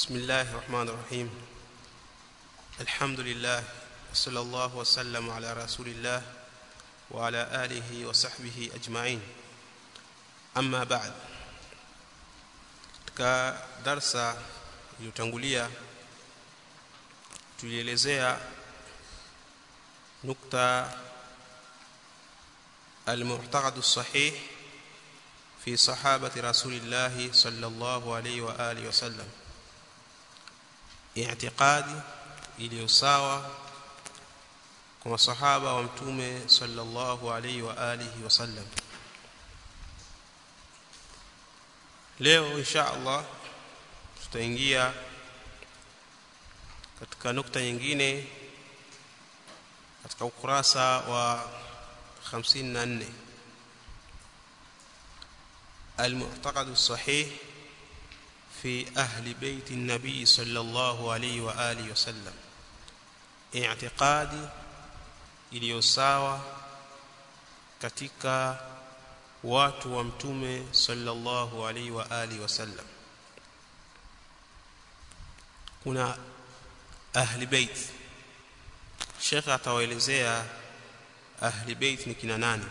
بسم الله الرحمن الرحيم الحمد لله وصلى الله وسلم على رسول الله وعلى آله وصحبه أجمعين أما بعد katika darsa iliyotangulia tulielezea nukta المعتقد الصحيح في صحابة رسول الله صلى الله عليه وآله وسلم اعتقادي iliyosawa kwa masahaba wa mtume sallallahu alaihi wa alihi wasallam leo insha Allah tutaingia katika nukta nyingine katika ukurasa wa 54 المعتقد الصحيح في أهل بيت النبي صلى الله عليه وآله وسلم اعتقادي iliyosawa katika watu wa mtume sallallahu alaihi wa alihi wasallam kuna ahli bait Sheikh atawaelezea ahli bait ni kina nani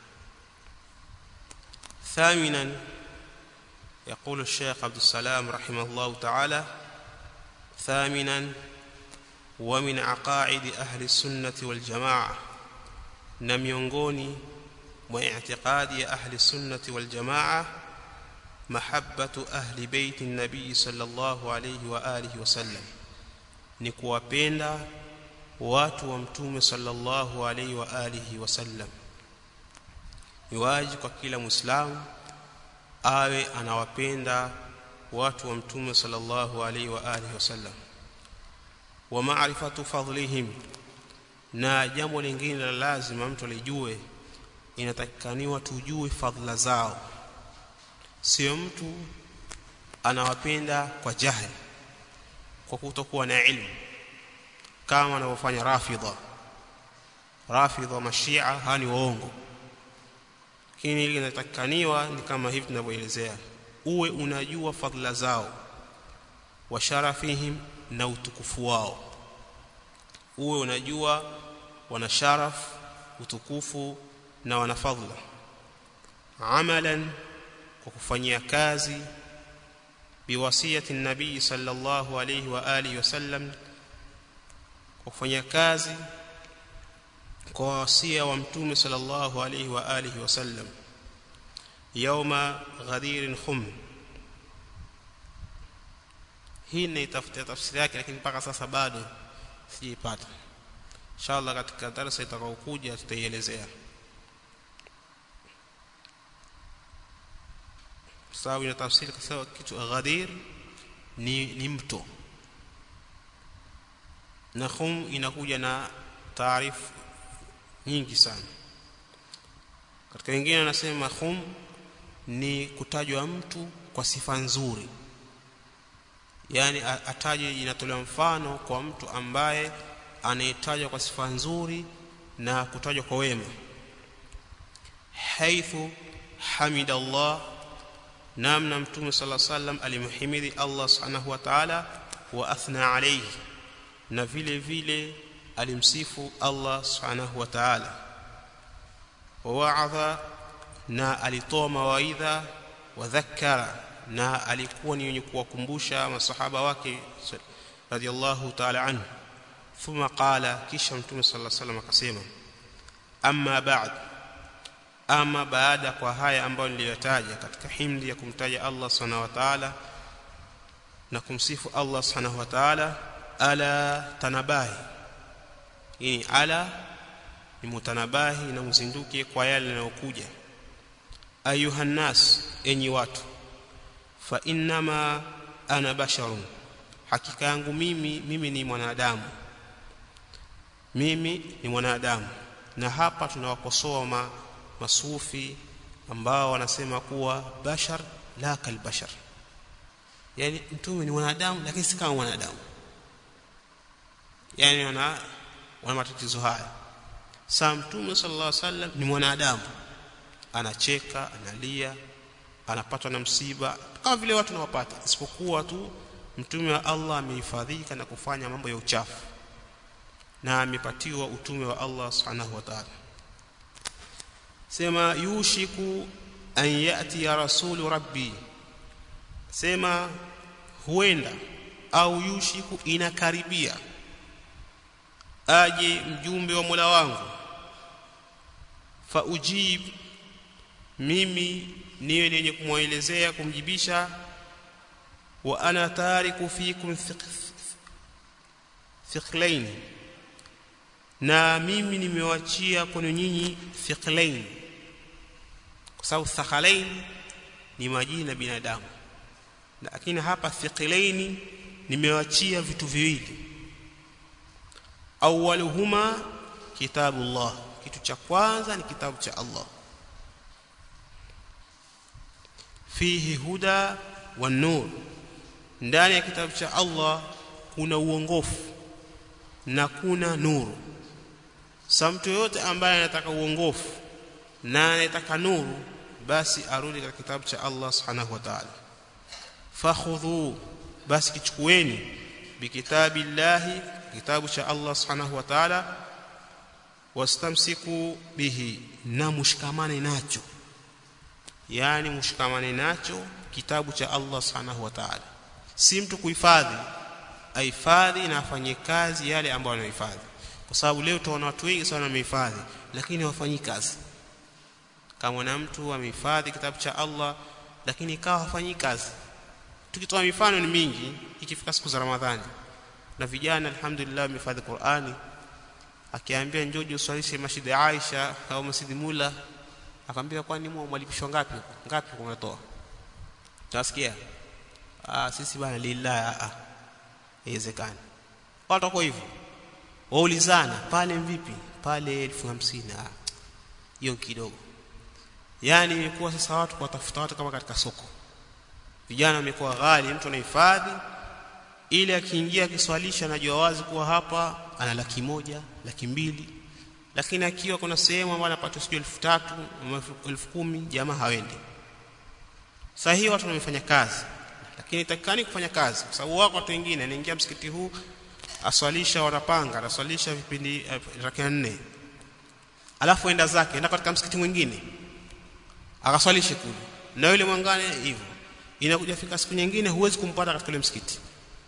ثامنا يقول الشيخ عبد السلام رحمه الله تعالى ثامنا ومن عقائد أهل السنة والجماعة نميونغوني واعتقاد أهل السنة والجماعة محبة أهل بيت النبي صلى الله عليه وآله وسلم نكوابيندا watu wa mtume sallallahu alaihi wa alihi wasallam ni wajibu kwa kila muislamu awe anawapenda watu wa mtume sallallahu alaihi wa alihi wasallam wa ma'rifatu fadlihim na jambo lingine la lazima mtu alijue inatakikaniwa tujue fadhila zao sio mtu anawapenda kwa jahili kwa kutokuwa na ilmu kama wanavyofanya rafidha rafidha mashia hani waongo lakini ile inatakikaniwa ni kama hivi tunavyoelezea uwe unajua fadhila zao wa sharafihim na utukufu wao uwe unajua wana sharaf utukufu na wana fadhila amalan kwa kufanyia kazi biwasiyati nabii sallallahu alayhi wa alihi wasallam kwa kufanyia kazi kwa wasia wa mtume sallallahu alayhi wa alihi wasallam yauma ghadir khum hii ni tafutia tafsiri yake lakini mpaka sasa bado sijaipata inshallah katika darasa itakayokuja tutaielezea sawa ina tafsiri kwa kitu ghadir ni ni mto na khum inakuja na taarifu nyingi sana katika wengine anasema khum ni kutajwa mtu kwa sifa nzuri yani ataje inatolewa mfano kwa mtu ambaye anayetajwa kwa sifa nzuri na kutajwa kwa wema haithu hamida Allah namna mtume sallallahu alaihi wasallam alimhimidi Allah subhanahu wa ta'ala wa athna alayhi na vile vile alimsifu Allah subhanahu wa ta'ala wa wa'adha na alitoa mawaidha wa dhakkara na alikuwa ni yenye kuwakumbusha masahaba wake radiyallahu ta'ala anhu thumma qala kisha mtume sallallahu alaihi wasallam akasema amma ba'd ama baada kwa haya ambayo niliyotaja katika himdi ya kumtaja Allah subhanahu wa ta'ala na kumsifu Allah subhanahu wa ta'ala ala tanabahi hii ala ni mutanabahi na mzinduke kwa yale yanayokuja ayuhan nas enyi watu fa innama ana basharun hakika yangu mimi mimi ni mwanadamu mimi ni mwanadamu na hapa tunawakosoa ma, masufi ambao wanasema kuwa bashar la kalbashar yani mtume ni mwanadamu lakini si kama mwanadamu yani wana wana matatizo haya saa mtume sallallahu alaihi wasallam ni mwanadamu anacheka analia anapatwa na msiba kama vile watu nawapata isipokuwa tu mtume wa Allah amehifadhika na kufanya mambo ya uchafu na amepatiwa utume wa Allah subhanahu wa ta'ala sema yushiku an yati ya rasulu rabbi sema huenda au yushiku inakaribia aje mjumbe wa Mola wangu fa ujib mimi niwe nenye kumwelezea kumjibisha wa ana tariku fikum thiqlain na mimi nimewachia kwenu nyinyi thiqlain kwa sababu thaqalain ni majina binadamu lakini hapa thiqlaini nimewachia vitu viwili awwaluhuma kitabullah kitu cha kwanza ni kitabu cha Allah fihi huda wa nur ndani ya kitabu cha Allah kuna uongofu na kuna nuru sa mtu yote ambaye anataka uongofu na anataka nuru basi arudi katika kitabu cha Allah subhanahu wa ta'ala fakhudhu basi kichukueni bikitabillahi kitabu cha Allah subhanahu wa ta'ala wastamsiku bihi na mushikamane nacho yani mushikamane nacho kitabu cha Allah subhanahu wa ta'ala si mtu kuhifadhi ahifadhi na afanye kazi yale ambayo anahifadhi kwa sababu leo tunaona watu wengi sana wamehifadhi lakini hawafanyi kazi kama na mtu amehifadhi kitabu cha Allah lakini ikawa hafanyi kazi tukitoa mifano ni mingi ikifika siku za Ramadhani na vijana alhamdulillah wamehifadhi Qur'ani akiambia njojo uswalishe Masjid ya Aisha au Masjid Mula akamwambia kwani mwalipishwa ngapi ngapi kumetoa utasikia ah sisi bana lillahi ah haiwezekani watu wako hivyo waulizana pale vipi pale 1050 ah hiyo kidogo yani imekuwa sasa watu kuwatafuta watu kama katika soko vijana wamekuwa ghali mtu anahifadhi ili akiingia akiswalisha anajua wazi kuwa hapa ana laki moja laki mbili lakini akiwa kuna sehemu ambayo anapata sijui elfu tatu elfu kumi jamaa hawendi sasa hii watu wamefanya kazi lakini takikani kufanya kazi kwa sababu wako watu wengine anaingia msikiti huu aswalisha wanapanga anaswalisha vipindi uh, rakaa nne alafu enda zake enda katika msikiti mwingine akaswalishe kule na yule mwangane hivyo inakuja fika siku nyingine huwezi kumpata katika ile msikiti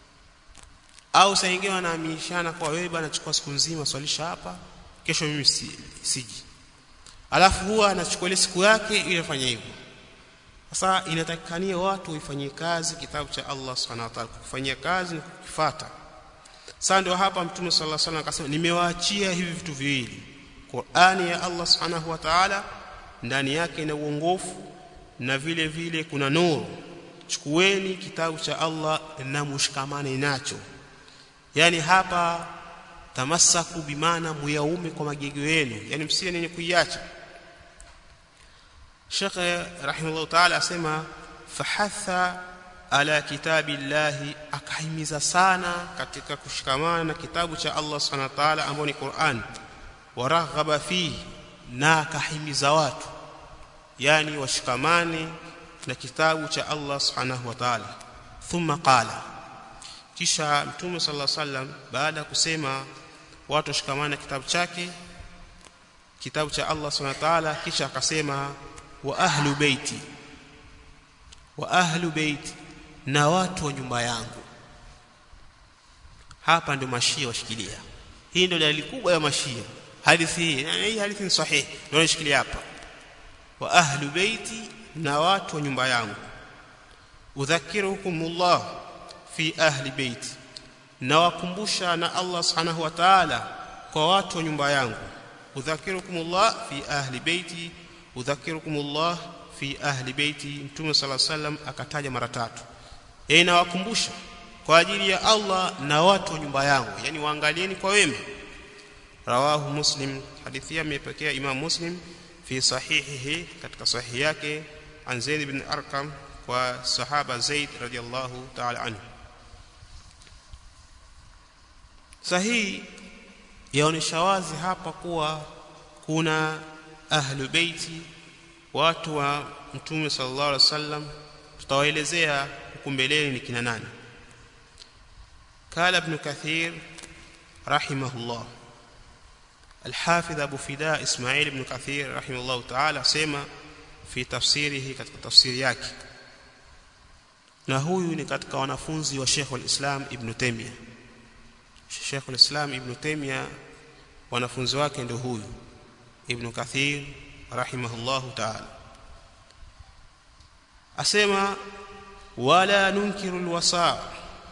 au saa nyingine wanaamishana kwa wewe bwana chukua siku nzima swalisha hapa kesho mimi si, siji alafu huwa anachukua ile siku yake ili afanye hivyo sasa inatakikania watu waifanyie kazi kitabu cha Allah subhanahu wa ta'ala kufanyia kazi na kukifuata sasa ndio hapa mtume sallallahu alaihi wasallam akasema nimewaachia hivi vitu viwili Qur'ani ya Allah subhanahu wa ta'ala ndani yake ina uongofu na vile vile kuna nuru chukueni kitabu cha Allah na mushikamane nacho yani hapa tamassaku bimana muyaume kwa magego yenu yani msiwe nenye kuiacha Sheikh rahimahullah ta'ala asema fahatha ala kitabillahi akahimiza sana katika kushikamana na kitabu cha Allah subhanahu wa ta'ala ambao ni Qur'an waraghaba fihi na akahimiza watu yani washikamane na kitabu cha Allah subhanahu wa ta'ala thumma qala kisha mtume sallallahu alaihi wasallam baada ya kusema watu washikamane na kitabu chake kitabu cha Allah subhanahu wa ta'ala kisha akasema wa ahlu baiti wa ahlu baiti na watu wa nyumba yangu hapa ndio mashia washikilia hii ndio dalili kubwa ya mashia hadithi hii hii hadithi ni sahihi ndio nashikilia hapa wa ahlu baiti na watu wa nyumba yangu udhakirukumullah fi ahli baiti na wakumbusha na Allah subhanahu wa ta'ala kwa watu wa nyumba yangu udhakirukumullah fi ahli baiti udhakirukumullah fi ahli baiti mtume sala sallam akataja mara tatu yeye nawakumbusha kwa ajili ya Allah na watu wa nyumba yangu yani waangalieni kwa wema rawahu muslim hadithi hii imepokea imam muslim fi sahihihi katika sahihi yake an zaid ibn arqam kwa sahaba zaid radiyallahu ta'ala anhu sahihi yaonesha wazi hapa kuwa kuna ahlu beiti watu wa mtume sallallahu alaihi wasallam tutawaelezea huku mbeleni ni kina nani قال ابن كثير رحمه الله الحافظ أبو فداء إسماعيل بن كثير رحمه الله تعالى سيما في تفسيره katika tafsiri yake na huyu ni katika wanafunzi wa Sheikh al-Islam Ibn Taymiyyah Sheikh al-Islam Ibn Taymiyyah wanafunzi wake ndio huyu Ibn Kathir rahimahullahu ta'ala asema wala nunkiru alwasa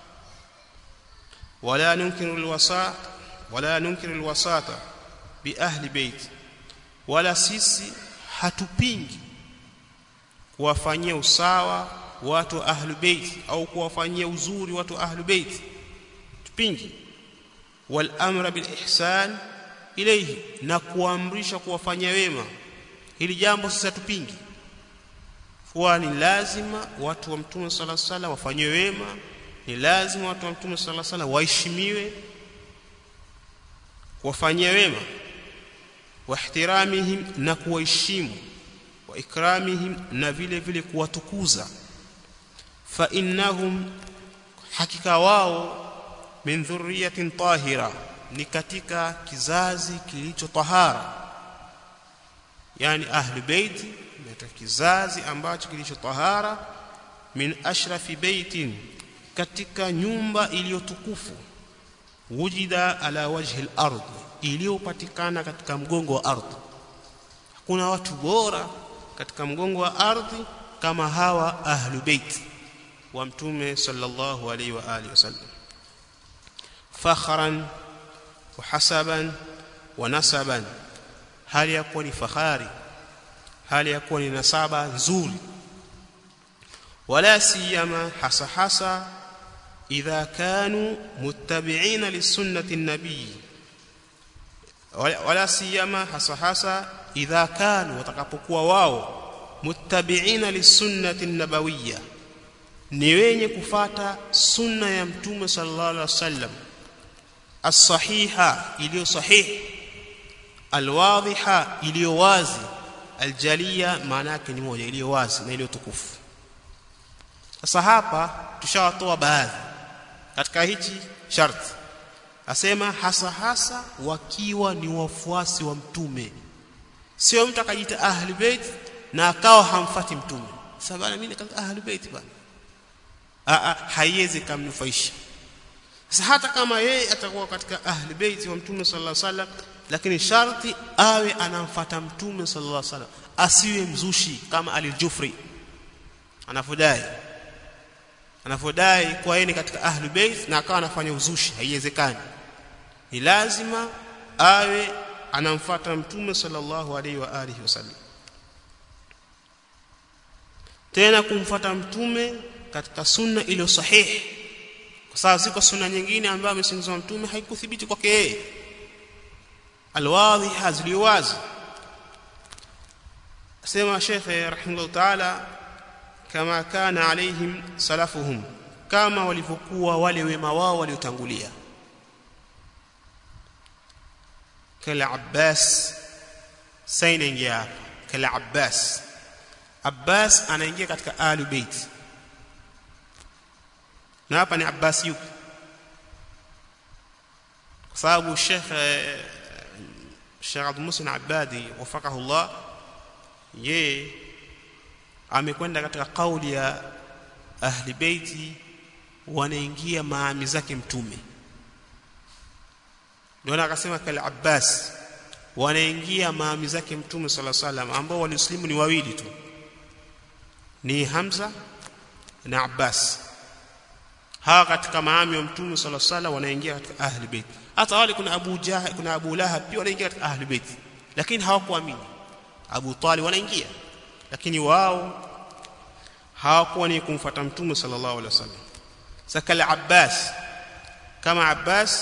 wala nunkiru alwasa wala nunkiru alwasata bi ahli bait wala sisi hatupingi kuwafanyia usawa watu ahli bait au kuwafanyia uzuri watu ahli bait tupingi wal amra bil ihsan ilayhi na kuamrisha kuwafanyia wema hili jambo sasa tupingi kuwa ni lazima watu wa mtume sala sala wafanyiwe wema ni lazima watu wa mtume sala sala waheshimiwe kuwafanyia wema wahtiramihim na kuwaheshimu wa ikramihim na vile vile kuwatukuza fa innahum hakika wao min dhurriyatin tahira ni katika kizazi kilicho tahara yani ahli baiti ni kizazi ambacho kilicho tahara min ashrafi baitin katika nyumba iliyotukufu wujida ala wajhi al-ard iliyopatikana katika mgongo wa ardhi hakuna watu bora katika mgongo wa ardhi kama hawa ahlu bait wa mtume sallallahu alaihi wa alihi wasallam fakhran wa hasaban wa nasaban hali ya kuwa ni fahari hali ya kuwa ni nasaba nzuri wala siyama hasa hasa idha kanu muttabi'ina lisunnati nabii wala siyama hasa hasa idha kanu watakapokuwa wao muttabi'ina lisunnati nabawiyya ni wenye kufata sunna ya mtume sallallahu alaihi wasallam as-sahiha iliyo sahihi alwadhiha iliyo wazi aljalia maana yake ni moja iliyo wazi na iliyo tukufu sasa hapa tushawatoa baadhi katika hichi sharti asema hasa hasa wakiwa ni wafuasi wa mtume sio mtu akajiita ahli bait na akawa hamfati mtume sababu mimi katika ahli bait bana a haiwezi kumnufaisha sasa hata kama yeye atakuwa katika ahli bait wa mtume sallallahu alaihi wasallam lakini sharti awe anamfata mtume sallallahu alaihi wasallam asiwe mzushi kama alijufri anafodai anafodai kwa yeye katika ahli bait na akawa anafanya uzushi haiwezekani ni lazima awe anamfata mtume sallallahu alaihi wa alihi wasallam tena kumfata mtume katika sunna iliyo sahihi kwa sababu ziko sunna nyingine ambayo amesingizwa mtume haikuthibiti kwake yeye alwadhiha ziliwazi sema shekhe rahimahullah taala kama kana alaihim salafuhum kama walivyokuwa wale wema wao waliotangulia kala Abbas saina ingia hapa kala Abbas Abbas anaingia katika ahli bait na hapa ni Abbas yupi kwa sababu Sheikh Sheikh Abdul Musin Abadi wafakahu Allah yeye amekwenda katika kauli ya ahli baiti wanaingia maami zake mtume ndio akasema kale Abbas wanaingia maami zake mtume sala salam ambao walislimu ni wawili tu ni Hamza na Abbas hawa katika maami wa mtume sala salam wanaingia katika ahli bait hata wale kuna Abu Jahal kuna Abu Lahab pia wanaingia katika ahli bait lakini hawakuamini Abu Talib wanaingia lakini wao hawakuwa ni kumfuata mtume sallallahu alaihi wasallam sakala Abbas kama Abbas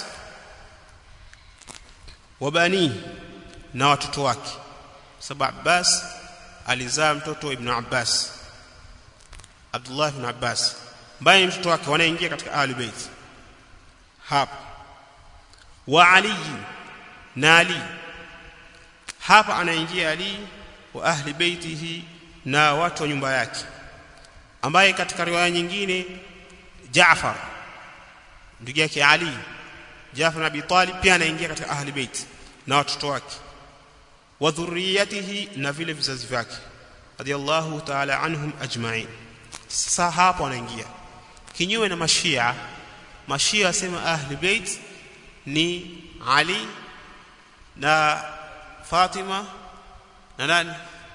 wabani na watoto wake sababu Abbas alizaa mtoto ibn Abbas Abdullah ibn Abbas ambaye mtoto wake wanaingia katika ahli bait hapa wa Ali na Ali hapa anaingia Ali wa ahli baitihi na watu wa nyumba yake ambaye katika riwaya nyingine Jaafar ndugu yake Ali Jafar bin Abi Talib pia anaingia katika ahli bait na watoto wake wa dhurriyatihi na vile vizazi vyake radiyallahu ta'ala anhum ajma'in sasa hapo anaingia kinyume na mashia mashia wasema ahli bait ni Ali na Fatima na nani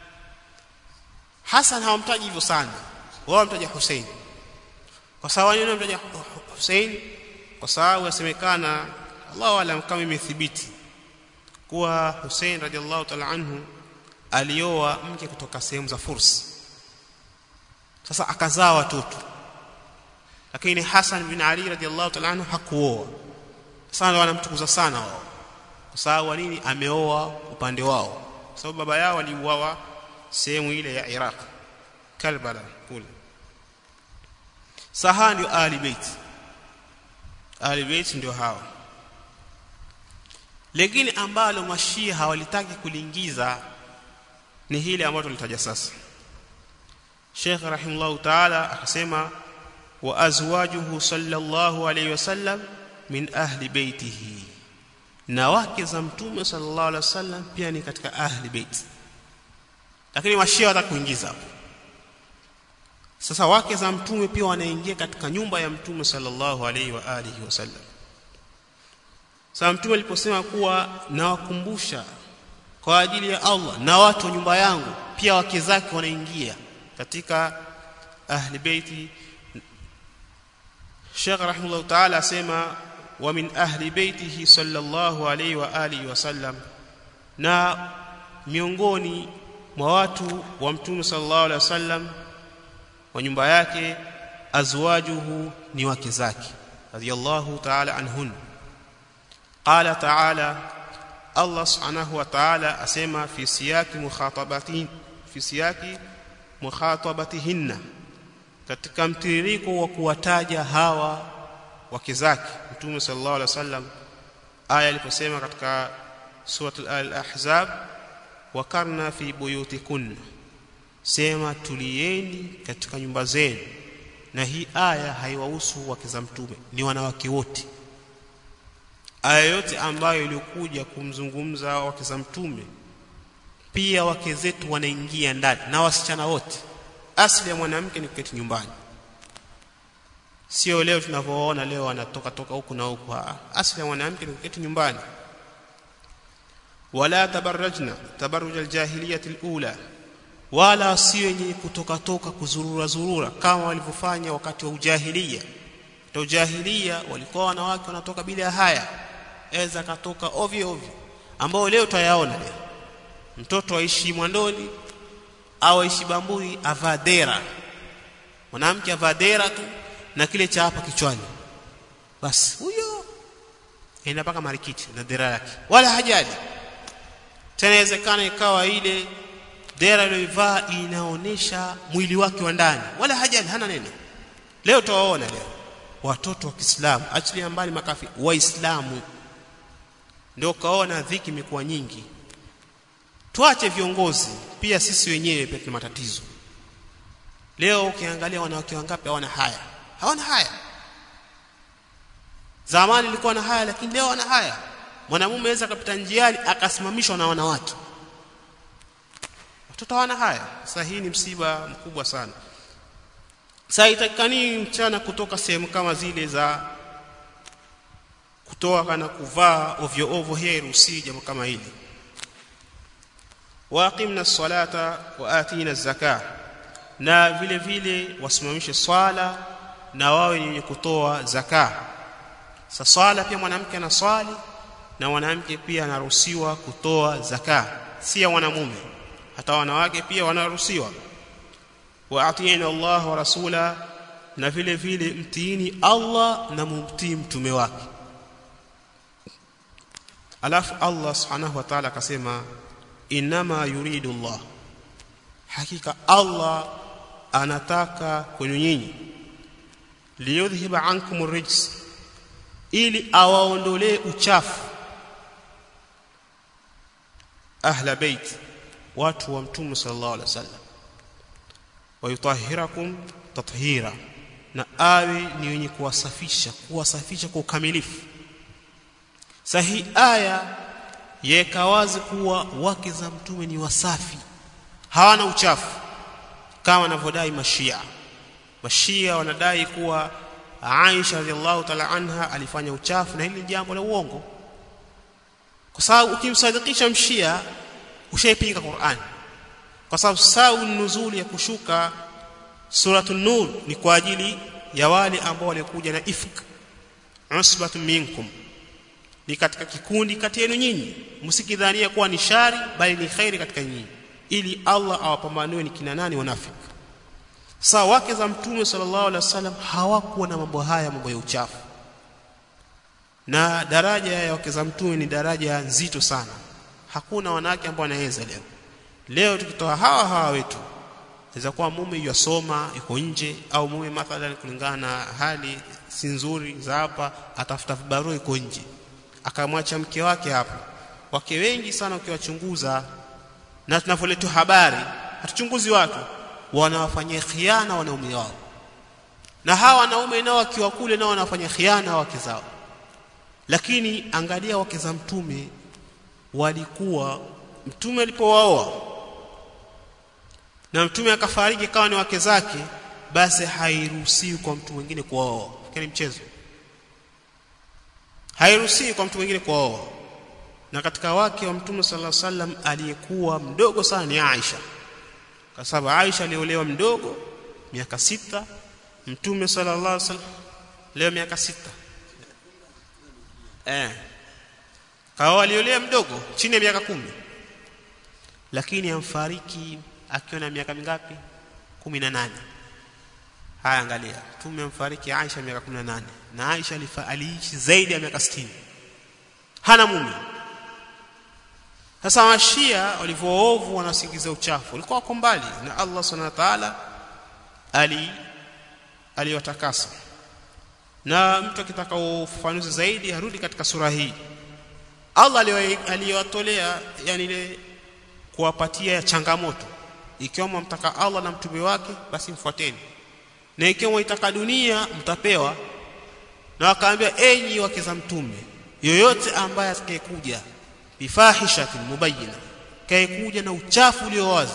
Hassan hawamtaji hivyo sana wao wamtaja Hussein kwa sababu nini wamtaja Hussein kwa sababu yasemekana Allahu alam kama imethibiti kuwa Hussein radhiallahu ta'ala anhu alioa mke kutoka sehemu za Furs sasa akazaa watoto lakini Hassan bin Ali radhiallahu ta'ala anhu hakuoa sana wanamtukuza sana wao kwa sababu nini ameoa upande wao kwa sababu baba yao aliuawa sehemu ile ya Iraq Karbala kule saha ndio ahli bait ahli bait ndio hao lakini ambalo mashia hawalitaki kuliingiza ni hili ambalo tulitaja sasa Sheikh rahimahullah ta'ala akasema wa azwajuhu sallallahu alayhi wasallam min ahli baitihi na wake za mtume sallallahu alaihi wasallam pia ni katika ahli bait lakini mashia wataka kuingiza hapo sasa wake za mtume pia wanaingia katika nyumba ya mtume sallallahu alaihi wa alihi wasallam sasa mtume aliposema kuwa nawakumbusha kwa ajili ya Allah na watu wa nyumba yangu pia wake zake wanaingia katika ahli baiti Sheikh rahimahullah ta'ala asema wa min ahli baitihi sallallahu alayhi wa alihi wasallam na miongoni mwa watu wa mtume sallallahu alayhi wasallam wa nyumba yake azwajuhu ni wake zake radiyallahu ta'ala anhun qala ta'ala Allah subhanahu wa ta'ala asema fi siyaki mukhatabatin fi siyaki mukhatabatihinna katika mtiririko wa kuwataja hawa wake zake mtume sallallahu alaihi wasallam aya aliposema katika suratul al-ahzab wakarna fi buyutikunna sema tulieni katika nyumba zenu na hii aya haiwahusu wake za mtume ni wanawake wote aya yote ambayo ilikuja kumzungumza wake za mtume pia wake zetu wanaingia ndani na wasichana wote asili ya mwanamke ni kuketi nyumbani sio leo tunavyoona leo anatoka toka huku na huku asili ya mwanamke ni kuketi nyumbani wala tabarrajna tabarruj aljahiliyah alula wala si wenye kutoka toka kuzurura zurura kama walivyofanya wakati wa ujahilia wa ujahilia walikuwa wanawake wanatoka bila haya eza katoka ovyo ovyo ambao leo tayaona leo mtoto aishi mwandoni au aishi bamburi avadera mwanamke avadera tu na kile cha hapa kichwani basi huyo enda mpaka marikiti na dera yake wala hajali tena inawezekana ikawa ile dera aliyoivaa inaonesha mwili wake wa ndani wala hajali hana neno leo tuwaona leo watoto wa Kiislamu achilia mbali makafi waislamu ndio kaona dhiki imekuwa nyingi tuache viongozi pia sisi wenyewe pia tuna matatizo leo ukiangalia wanawake wangapi hawana haya hawana haya zamani ilikuwa na haya lakini leo wana haya mwanamume aweza akapita njiani akasimamishwa na wanawake watoto hawana haya sasa hii ni msiba mkubwa sana sasa itakani mchana kutoka sehemu kama zile za kutoa na kuvaa ovyo ovyo hairuhusi jambo kama hili waqimna salata wa atina zaka na vile vile wasimamishe swala na wawe ni wenye kutoa zaka sa swala pia mwanamke anaswali na mwanamke pia anaruhusiwa kutoa zaka si ya mwanamume hata wanawake pia wanaruhusiwa wa atina Allah wa rasula na vile vile mtiini Allah na mumtii mtume wake alafu Allah subhanahu wa ta'ala akasema inama yuridu Allah hakika Allah anataka kwenu nyinyi liyudhhiba ankum rijs ili awaondolee uchafu ahla bait watu wa mtume sallallahu alaihi wasallam wayutahhirakum tathira na awe ni wenye kuwasafisha kuwasafisha kwa ukamilifu sahi aya yaweka wazi kuwa wake za mtume ni wasafi hawana uchafu kama wanavyodai mashia mashia wanadai kuwa Aisha radhiallahu ta'ala anha alifanya uchafu na hili jambo la uongo kwa sababu ukimsadikisha mshia ushaipinga Qur'an kwa sababu sau nuzuli ya kushuka suratul nur ni kwa ajili ya wale ambao walikuja na ifk usbatu minkum ni katika kikundi kati yenu nyinyi msikidhania kuwa ni shari bali ni khairi katika nyinyi ili Allah awapambanue ni kina nani wanafiki sawa wake za mtume sallallahu alaihi wasallam hawakuwa na mambo haya mambo ya uchafu na daraja ya wake za mtume ni daraja nzito sana hakuna wanawake ambao wanaweza leo leo tukitoa hawa hawa wetu inaweza kuwa mume yasoma yuko nje au mume mathalan kulingana na hali si nzuri za hapa atafuta barua yuko nje akamwacha mke wake hapa wake wengi sana ukiwachunguza na tunavyoletwa habari hatuchunguzi watu wanawafanyia khiana wanaume wao na hawa wanaume nao wakiwa kule nao wanafanya khiana wake zao lakini angalia wake za mtume walikuwa mtume alipowaoa na mtume akafariki kawa ni wake zake basi hairuhusiwi kwa mtu mwingine kuoa ni mchezo hairuhusiwi kwa mtu mwingine kuoa na katika wake wa mtume sallallahu alaihi wasallam aliyekuwa mdogo sana ni Aisha kwa sababu Aisha aliolewa mdogo miaka sita mtume sallallahu alaihi wasallam leo miaka sita eh kawa aliolewa mdogo chini ya miaka kumi lakini amfariki akiwa na miaka mingapi 18 haya angalia mtume amfariki Aisha miaka 18 na Aisha aliishi zaidi ya miaka 60 hana mume sasa washia walivyoovu wanasingiza uchafu walikuwa wako mbali na Allah subhanahu wa ta'ala ali aliwatakasa na mtu akitaka ufafanuzi zaidi arudi katika sura hii Allah aliyowatolea yani ile kuwapatia changamoto ikiwa mtaka Allah na mtume wake basi mfuateni na ikiwa mtaka dunia mtapewa na wakaambia enyi wake za mtume yoyote ambaye atakayekuja bifahishatin mubayyina kaekuja na uchafu ulio wazi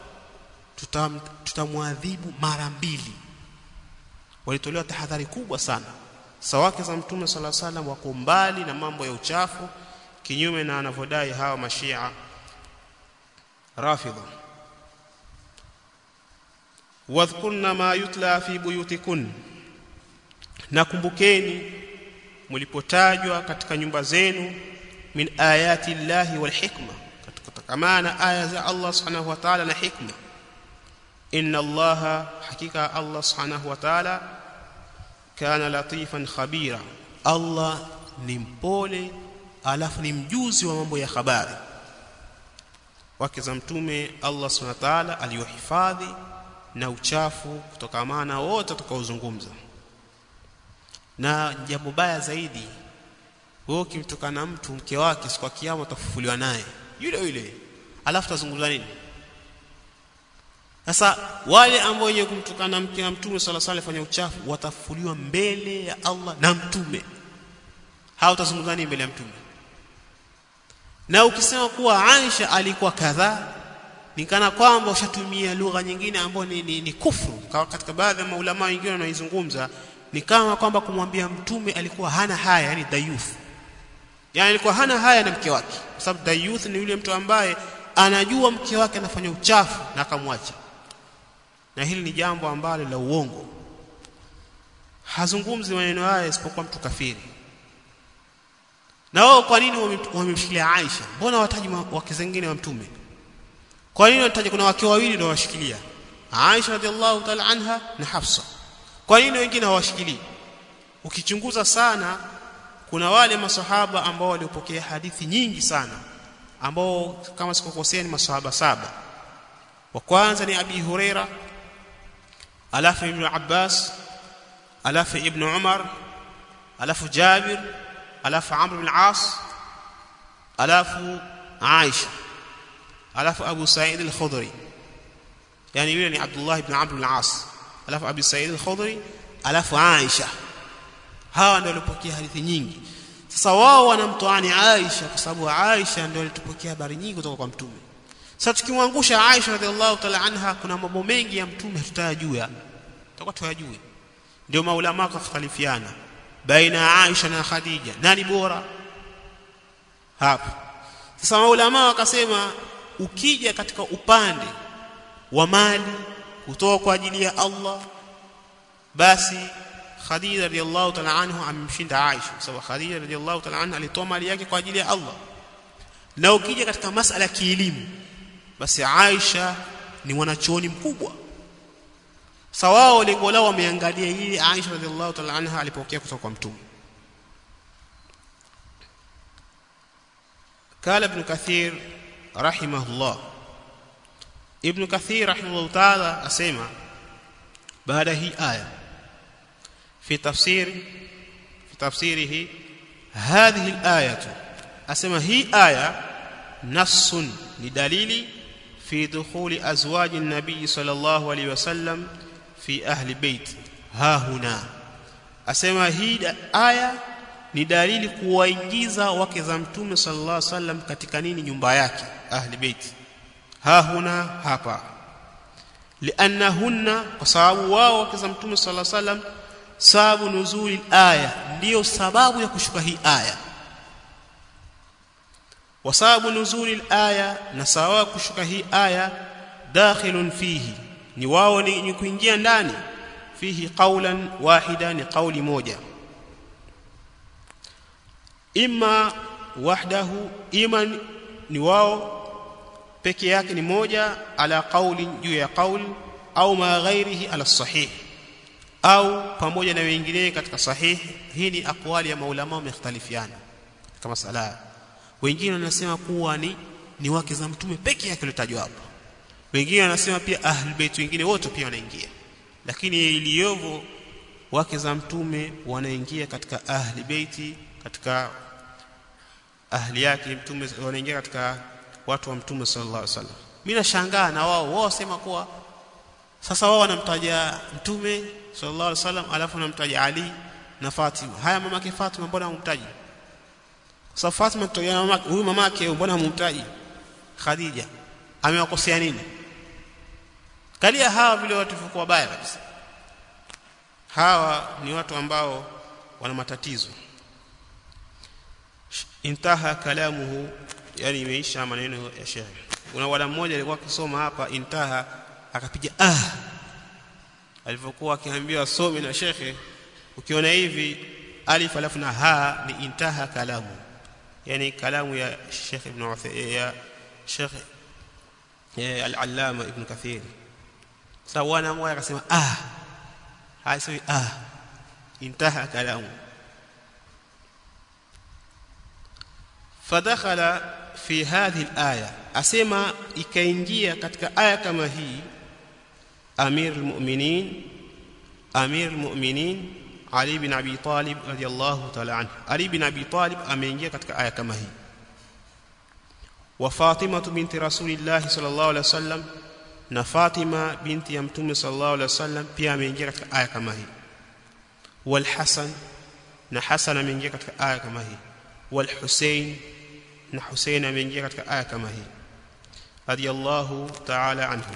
tutamwadhibu mara mbili walitolewa tahadhari kubwa sana sawake za mtume sala salam wako mbali na mambo ya uchafu kinyume na anavyodai hawa mashia rafidha wadhkurna ma yutla fi buyutikun nakumbukeni mlipotajwa katika nyumba zenu min ayati llahi wal hikma katika maana aya za Allah subhanahu wa ta'ala na hikma inna allaha hakika Allah subhanahu wa ta'ala kana latifan khabira Allah ni mpole alafu ni mjuzi wa mambo ya habari wake za mtume Allah subhanahu wa ta'ala aliyohifadhi na uchafu kutokamana wote tutakaozungumza na jambo baya zaidi wewe ukimtokana mtu mke wake siku ya kiyama utafufuliwa naye yule yule alafu tazungumza nini sasa wale ambao wenye kumtukana mke wa mtume sala sala fanya uchafu watafufuliwa mbele ya Allah na mtume hao utazungumza nini mbele ya mtume na ukisema kuwa Aisha alikuwa kadhaa ni kana kwamba ushatumia lugha nyingine ambayo ni, ni, ni kufru katika baadhi ya maulama wengine wanaizungumza ni kama kwamba kumwambia mtume alikuwa hana haya yani dayuth yani alikuwa hana haya na mke wake kwa sababu dayuth ni yule mtu ambaye anajua mke wake anafanya uchafu na akamwacha na hili ni jambo ambalo la uongo hazungumzi maneno haya isipokuwa mtu kafiri na wao kwa nini wamemshikilia Aisha mbona wataji wake zingine wa mtume kwa nini wanataja kuna wake wawili ndio washikilia Aisha radhiallahu ta'ala anha na Hafsa kwa nini wengine hawashikilii ukichunguza sana kuna wale masahaba ambao waliopokea hadithi nyingi sana ambao kama sikukosea ni masahaba saba wa kwanza ni Abi Huraira alafu Ibn Abbas alafu Ibn Umar alafu Jabir alafu Amr bin As alafu Aisha alafu Abu Sa'id al-Khudri yani yule ni Abdullah ibn Amr bin As alafu Abi Sa'id al-Khudri alafu Aisha hawa ndio walipokea hadithi nyingi sasa wao wanamtoani Aisha kwa sababu Aisha ndio alitupokea habari nyingi kutoka kwa mtume sasa tukimwangusha Aisha radhiallahu ta'ala anha kuna mambo mengi ya mtume tutayajua tutakuwa tuyajue ndio maulama wakhtalifiana baina Aisha na Khadija nani bora hapo sasa maulama wakasema ukija katika upande wa mali kutoka kwa ajili ya Allah basi Khadija radhiallahu ta'ala anhu amemshinda Aisha kwa sababu Khadija radhiallahu ta'ala anha alitoa mali yake kwa ajili ya Allah na ukija katika masala ya kielimu basi Aisha ni mwanachuoni mkubwa sawao lengo lao wameangalia hili Aisha radhiallahu ta'ala anha alipokea kutoka kwa mtume قال ابن كثير رحمه الله ابن كثير رحمه الله تعالى اسمع بعد هي آية في تفسير في تفسيره هذه الآية اسمع هي آية نص لدليل في دخول أزواج النبي صلى الله عليه وسلم في أهل بيت ها هنا asema hii aya ni dalili kuwaingiza wake za mtume sallallahu alaihi wasallam katika nini nyumba yake ahli bait ha huna hapa liannahunna kwa sababu wao wake za mtume sallallahu alaihi wasallam sababu nuzuli aya ndiyo sababu ya kushuka hii aya wa sababu nuzuli aya na sababu kushuka hii aya dakhilun fihi ni wao ni kuingia ndani fihi qawlan wahida ni qawli moja imma wahdahu ima ni wao peke yake ni moja ala qawli juu ya qawli au ma ghairihi ala sahih au pamoja na wengine katika sahih hii ni aqwali ya maulama wamekhtalifiana katika masala wengine wanasema kuwa ni ni wake za mtume peke yake litajwa hapo wengine wanasema pia ahlul bait wengine wote pia wanaingia lakini iliyovo wake za mtume wanaingia katika ahli beiti katika ahli yake mtume wanaingia katika watu wa mtume sallallahu alaihi wasallam mimi nashangaa na wao wao wasema kuwa sasa wao wanamtaja mtume sallallahu alaihi wasallam alafu wanamtaja Ali na Fatima haya mamake Fatima mbona humtaji sasa Fatima tutoja mamake huyu mamake mbona humtaji Khadija amewakosea nini kalia hawa vile watu wako wabaya kabisa hawa ni watu ambao wana matatizo intaha kalamuhu yani imeisha maneno ya shehe kuna wala mmoja alikuwa akisoma hapa intaha akapiga ah alipokuwa akiambiwa some na shekhe ukiona hivi alif alafu na ha ni intaha kalamu yani kalamu ya Sheikh Ibn ya Sheikh al-Allama Ibn Kathir sasa wana mmoja akasema ah haisemi ah intaha kalamu فدخل في هذه الآية أسمى ikaingia katika aya kama hii أمير المؤمنين أمير المؤمنين علي بن أبي طالب رضي الله تعالى عنه علي بن أبي طالب ameingia katika aya kama hii وفاطمة بنت رسول الله صلى الله عليه وسلم na Fatima binti ya Mtume sallallahu alaihi wasallam pia ameingia katika aya kama hii wal Hasan na Hasan ameingia katika aya kama hii wal Hussein na Hussein ameingia katika aya kama hii radiyallahu ta'ala anhu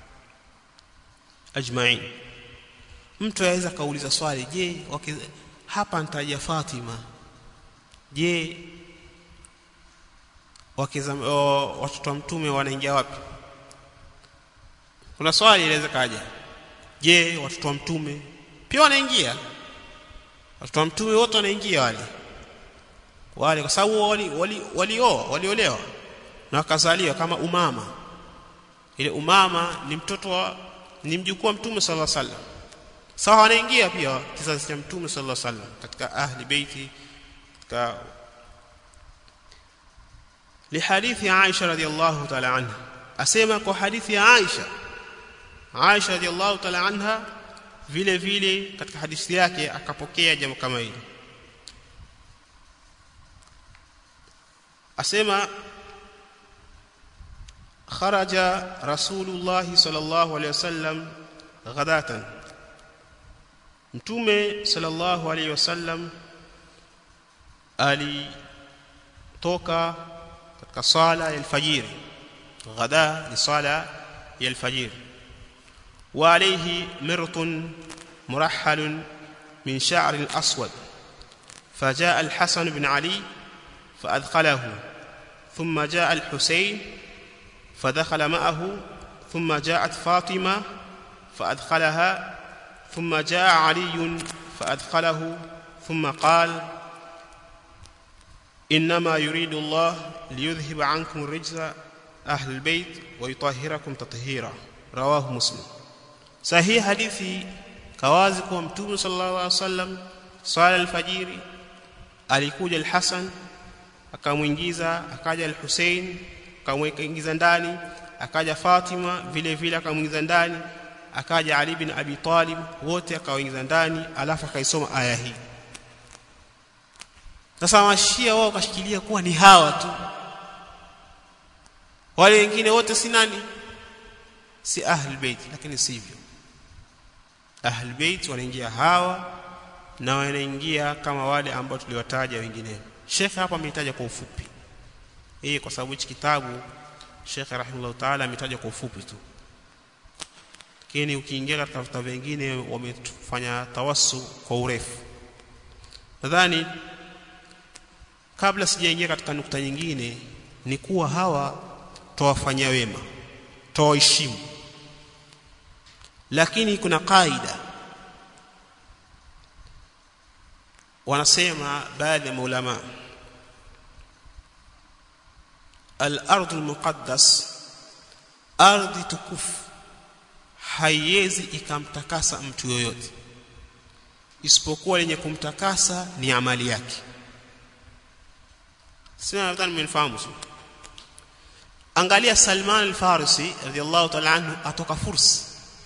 ajma'in mtu aweza kauliza swali je hapa nitaja Fatima je wakiza watoto wa mtume wanaingia wapi kuna swali inaweza kaja je watoto wa mtume pia wanaingia watoto wa mtume wote wanaingia wale wale kwa sababu wali wali walioa waliolewa na wakazaliwa kama umama ile umama ni mtoto wa ni mjukuu wa mtume sallallahu alaihi wasallam sawa wanaingia pia kizazi cha mtume sallallahu alaihi wasallam katika ahli beiti katika لحديث عائشة رضي الله تعالى عنها أسمى kwa hadithi ya Aisha Aisha radhiallahu ta'ala anha vile vile katika hadithi yake akapokea jambo kama hili asema kharaja rasulullah sallallahu alayhi wasallam ghadatan mtume sallallahu alaihi wasallam alitoka katika sala ya alfajiri ghada ni sala ya alfajiri wa alayhi mirtun murahhal min sha'r aswad فجاء الحسن بن علي فأدخله ثم جاء الحسين فدخل معه ثم جاءت فاطمة فأدخلها ثم جاء علي فأدخله ثم قال إنما يريد الله ليذهب عنكم الرجز أهل البيت ويطهركم تطهيرا رواه مسلم صحيح حديثي كوازي kwa mtume sallallahu alaihi wasallam swala alfajiri alikuja al-Hasan akamuingiza akaja al-Hussein akamwingiza ndani akaja Fatima vile vile akamuingiza ndani akaja Ali bin Abi Talib wote akawaingiza ndani alafu akaisoma aya hii sasa mashia wao kashikilia kuwa ni hawa tu wale wengine wote si nani si ahlul bait lakini sivyo ahlul bait wanaingia hawa na wanaingia kama wale ambao tuliwataja wengine Sheikh hapa ametaja kwa ufupi hii kwa sababu hichi kitabu Sheikh rahimahullah taala ametaja kwa ufupi tu lakini ukiingia katika vitabu vingine wamefanya tawassu kwa urefu nadhani kabla sijaingia katika nukta nyingine ni kuwa hawa tawafanyia wema tawaheshimu lakini kuna kaida wanasema baadhi ya maulama al-ardh al-muqaddas ardhi tukufu haiwezi ikamtakasa mtu yoyote isipokuwa lenye kumtakasa ni amali yake sina nadhani mmenifahamu angalia Salman al-Farisi radiyallahu ta'ala anhu atoka Furs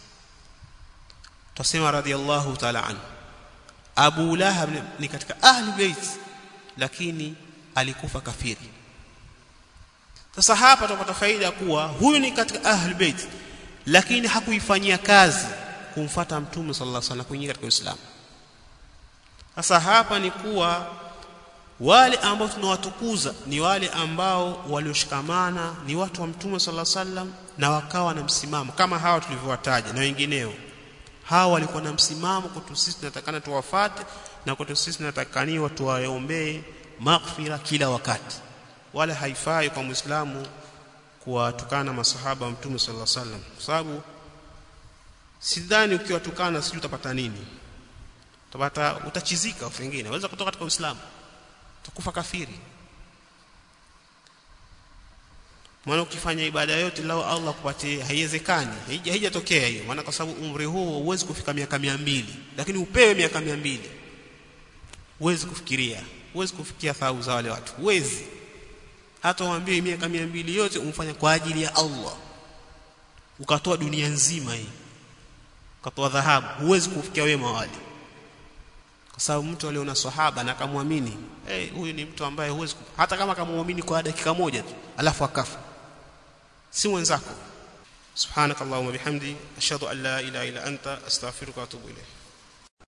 tusema radiyallahu ta'ala anhu Abu Lahab ni katika ahli bait lakini alikufa kafiri sasa hapa tupata faida kuwa huyu ni katika ahli bait lakini hakuifanyia kazi kumfata mtume sallallahu alaihi wasallam kuingia katika Uislamu sasa hapa ni kuwa wale ambao tunawatukuza ni wale ambao walioshikamana ni watu wa mtume sallallahu alaihi wasallam na wakawa na msimamo kama hawa tulivyowataja na wengineo hawa walikuwa na msimamo kwetu sisi tunatakana tuwafate na kwetu sisi tunatakaniwa tuwaombee maghfira kila wakati wala haifai kwa muislamu kuwatukana masahaba wa mtume sallallahu alaihi wasallam kwa sababu sidhani ukiwatukana sijui utapata nini utapata utachizika wengine waweza kutoka katika uislamu utakufa kafiri maana ukifanya ibada yote lao Allah kupatie haiwezekani haijatokea hiyo maana kwa sababu umri huo huwezi kufika miaka mbili lakini upewe miaka mbili huwezi kufikiria huwezi kufikia thawabu za wale watu huwezi hata uambie miaka mbili yote umfanya kwa ajili ya Allah ukatoa dunia nzima hii ukatoa dhahabu huwezi kufikia wema wale kwa sababu mtu aliona sahaba na akamwamini hey, huyu ni mtu ambaye huwezi hata kama akamwamini kwa dakika moja tu alafu akafa si mwenzako subhanakallahumma bihamdi ashhadu an la ilaha illa anta astaghfiruka wa atubu ilayk